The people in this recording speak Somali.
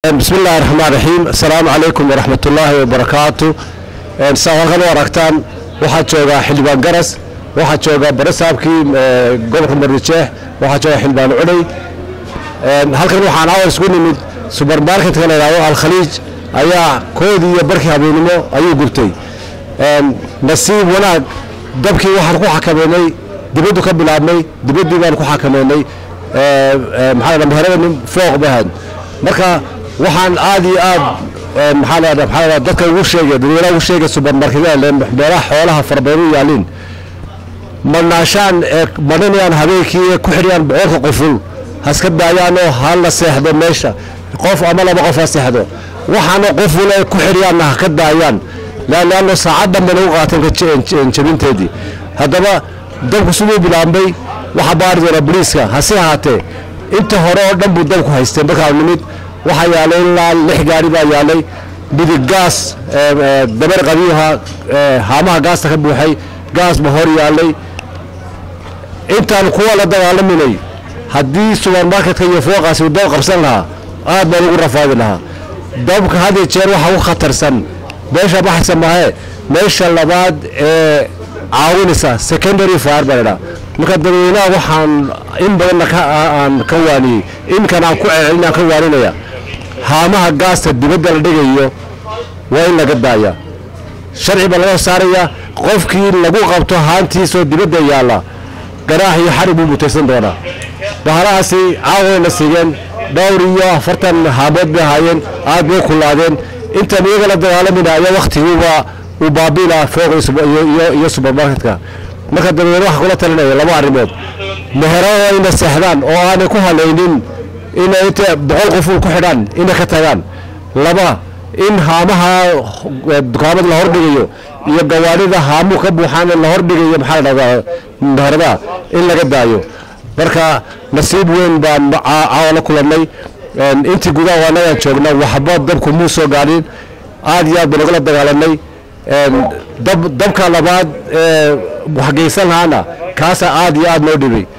bismi illaahi raxmaan raxiim assalaamu calaykum waraxmat ullaahi wabarakaatu saa halkan u aragtaan waxaa joogaa xildhibaan garas waxaa jooga barasaabkii gobolka mardijeex waxaa jooga xildhibaan cunay halkan waxaan awal isku nimid subermarketka la yidhahdo alkhaliij ayaa koodii iyo barkii habeennimo ayuu gubtay nasiib wanaag dabkii waxaan ku xakameynay dibaddu ka bilaabnay dibaddii baan ku xakameynay maxaa meherada fooq bahan marka waxaan aad iyo aad maxaa la maxaa dadka ugu sheegay dadweynaha ugu sheegay subermarketyada meelaha xoolaha farabadan u yaaliin marnaashaan ee marinayaan habeenkii ee ku xidhiyaan boqolka qoful haska daayaanoo ha la seexdo meesha qof ama laba qof ha seexdo waxaana qoful ay ku xidhiyaanna ha ka daayaan laanno saacad dhanba nagu qaateen jabinteedii haddaba dabku siduu bilaabmay waxaa baari doona boliiska hase ahaatee inta hore oo dhan buu dabku haystee markaa nimid waxaa yaalay ilaa lix gaari baa yaalay midig gaas dabar qabiiha haamaha gaasta ka buuxay gaas ba hor yaalay intaan kuwa la dagaalaminay haddii subermarketka iyo fooqaasi uu dab qabsan lahaa aad baan ugu rafaadi lahaa dabka had iyo jeer waxa u khatarsan meesha baxaysa maahe meesha labaad ee caawinaysa secondary fire baa ladhaa marka dadweynaha waxaan in badanna aan ka waaniyey inkan aan ku celcelinaan ka waaninaya haamaha gaasta dibadda la dhigayo waa in laga daaya sharci baa laga saaraya qofkii lagu qabto haantiisoo dibadda yaalla garaax iyo xarig buu mutaysan doonaa bahalahaasi caawayna sigeen dhowr iyo afartan haamood bay ahaayeen aad bay kullaadeen intaan iyaga la dagaalamayna ayaa waktiguuba uu baabiila fooq iyo subermarketka marka dadweyne waxaa kula talinaya laba arrimood meherada inay seexdaan oo aanay ku halaynin inay inta boqol qof ku xidhaan inay ka tagaan laba in haamaha dukaamada la hordhigayo iyo gawaarida haamuu ka buuxaan la hordhigayo maxaa la dhahdaa meheradaha in laga daayo marka nasiib weyn baan caawa la kulannay intii gudaha anagaan joogna waxba dabku muu soo gaadhin aad iyo aad baan ugala dagaalanay dabka labaad waxgeysan lahaana kaasaa aad iyo aad noo dhibay